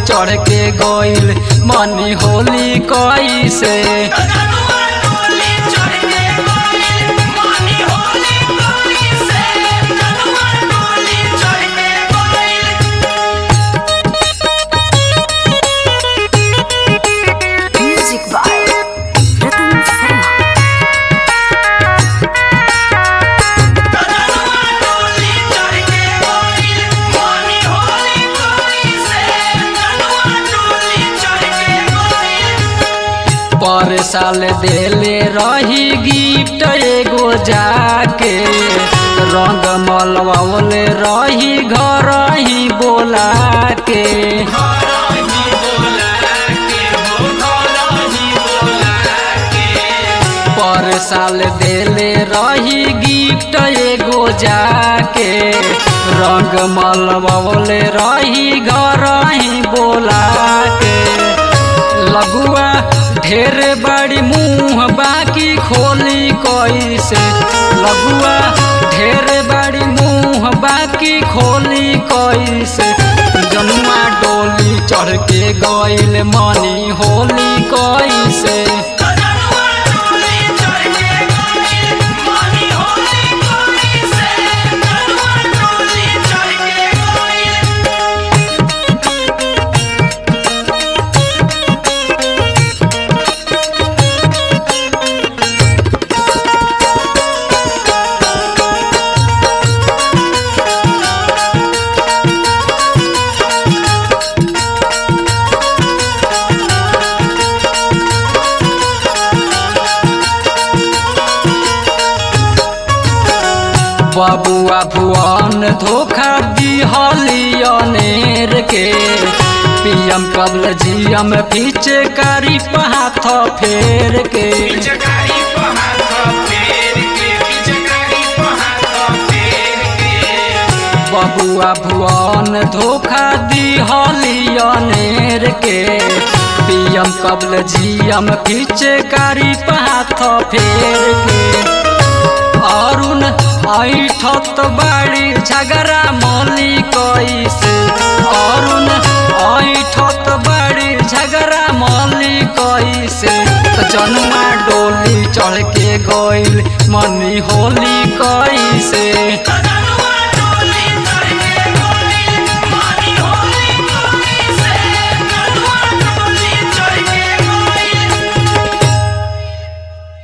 चढ़ के गइल मनी होली कैसे जनुआ डोली चढ़ के गइल मनी होली कैसे जनुआ डोली चढ़ के गइल Music by Ratan Sharma. जनुआ डोली चढ़ के गइल मनी होली कैसे जनुआ डोली चढ़ के गइल पर साल देले रही गिफ्ट एगो जाके रंग मलवावले रही घर ही बोला के घरही बोला के हो घरही बोला के पर साल देले रही गिफ्ट एगो जाके रंग मलवावले रही घर ही बोला के लगुआ ढेर बड़ी मुंह बाकी खोली कैसे लगुआ ढेर बड़ी मुंह बाकी खोली कैसे जनुआ डोली चढ़ के गइल मनी होली कैसे जनुआ डोली चढ़ के गइल मनी होली कैसे जनुआ डोली चढ़ के गइल बबुआ भुवन धोखा दिहलियनेर के पीएम कबल जीएम पीछे कारी हाथ फेर के पिचकारी पर हाथ फेर के पिचकारी पर हाथ फेर के बबुआ भुवन धोखा दिहलियनेर के पीएम कबल जीएम पीछे कारी हाथ फेर के अरुण ऐठत बाड़ी झगड़ा मौली कैसे अरुण ऐठत बाड़ी झगड़ा मौली कैसे तो जनुआ डोली चढ़ के गइल मनी होली कैसे जनुआ